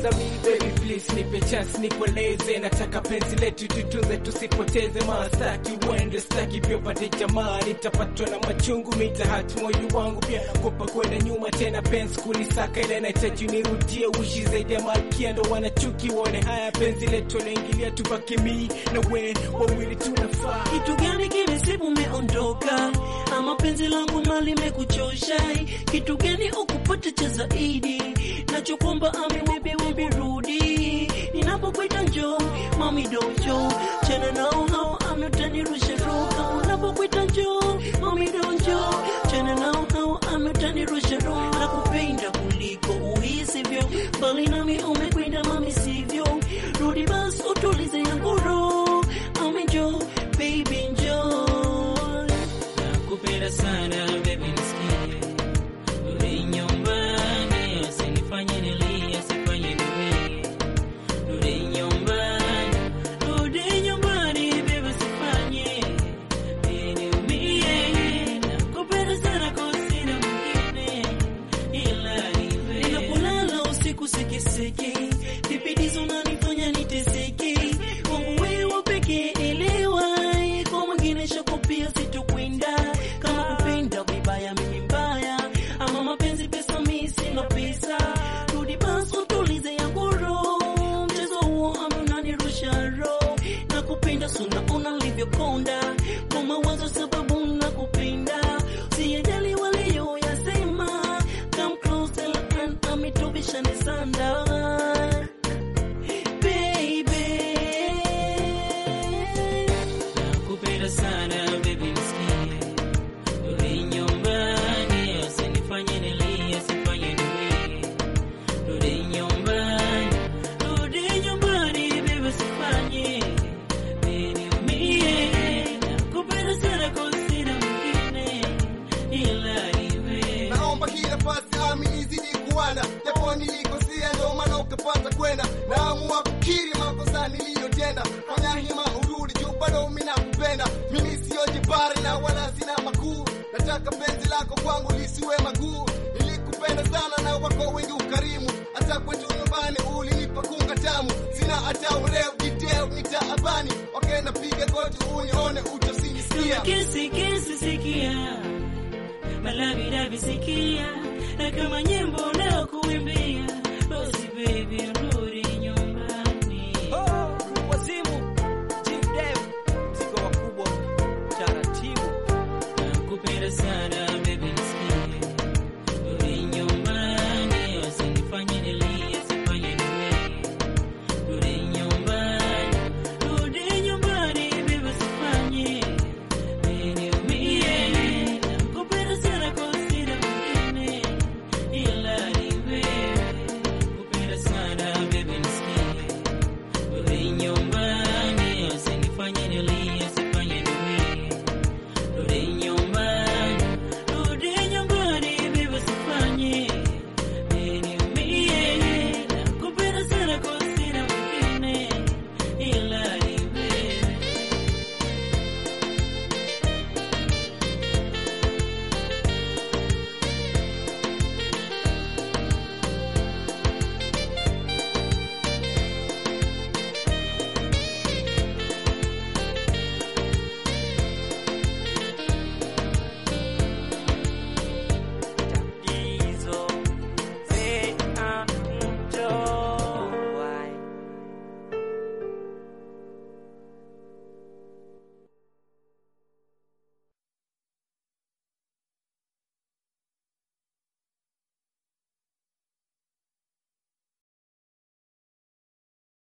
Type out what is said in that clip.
na mimi baby please nipe chance nikueleze nataka penzi letu tutunze tusipoteze maana staki uende staki pia upate jamaa nitapatwa na machungu mitahati moyo wangu pia kopa kwenda nyuma tena penzi kulisaka ile nahitaji nirudie uishi zaidi ya malkia ndo wanachuki waone haya penzi letu naingilia tubaki mii na we wawili tunafaa Kitu gani kimesibu umeondoka, ama penzi langu mali mekuchosha? Kitu gani ukupata cha zaidi? Nachokwamba ami wewe wewe rudi, ninapokuita njoo mami dojo, chana nao hao ami utanirusha roho. Unapokuita njoo mami dojo, chana nao hao ami utanirusha roho. Nakupenda kuliko uhisivyo, bali nami umekwenda mami sivyo. Rudi basi utulize yangu roho, ami njoo baby njoo. Nakupenda sana baby nisikie, rudi nyumbani, usinifanye nilie, usifanye nilie. Rudi nyumbani, rudi nyumbani baby, usifanye niumie. Nakupenda sana kwa sina mwingine ila ni wewe. Ninapolala usiku sikisiki, vipidizo unanifanya niteseke. Kwangu wewe pekee elewa, kwa mwingine shako pia sitokwenda. Kama kupenda vibaya mimi mbaya, ama mapenzi pesa mimi sina pesa. Rudi basi utulize yangu roho, mchezo huo ama unanirusha roho. Nakupenda sana unalivyokonda, kwa mawazo sababu nakupenda. Sijali walioyasema, come close and amitubishane sana baby. Nakupenda sana baby, nisikie. Rudi nyumbani, usinifanye nilie, usifanye nilie. Rudi nyumbani, rudi nyumbani baby, usifanye niumie. Nakupenda sana kwa sina mwingine ila ni wewe. naomba hii nafasi ami izidi kuwana japo nilikosea ndo maana ukapata kwenda naamua kukiri makosa niliyotenda fanya hima urudi juu bado mimi nakupenda mimi siyo jibari na wala sina makuu nataka penzi lako kwangu lisiwe maguu nilikupenda sana na wako wengi ukarimu hata kwetu nyumbani ulinipa kunga tamu sina hata ureu jiteu nitaabani wakenda piga goti unione utasinisikia Kesi kesi sikia, malavi sikia, na kama nyimbo leo kuimbia, basi baby